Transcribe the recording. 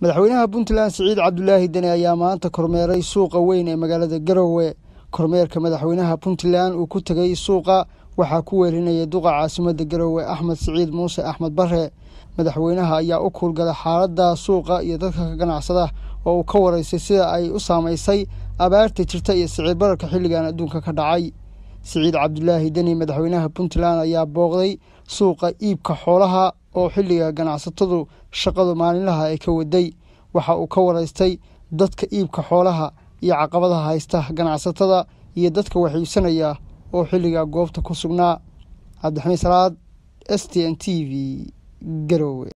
madaxweynaha puntland siciid cabdulaahi deni ayaa maanta kormeeray suuqa weyn ee magaalada garowe kormeerka madaxweynaha puntland uu ku tegay suuqa waxaa ku weerinayay duqa caasimadda garowe axmed siciid muuse axmed bare madaxweynaha ayaa u kuulgalay xaaladda suuqa iyo dadka ka ganacsada oo uu ka waraysay sida ay u saamaysay abaarta jirta iyo siciid bararka xilligan adduunka ka dhacay siciid cabdulaahi deni madaxweynaha puntland ayaa booqday suuqa iibka xoolaha oo xilliga ganacsatadu shaqadu maalinlaha ay ka waday waxa uu ka waraystay dadka iibka xoolaha iyo caqabadaha haysta ganacsatada iyo dadka wax iibsanaya oo xilliga goobta ku sugnaa cabdixamiid salaad s t n t v garowe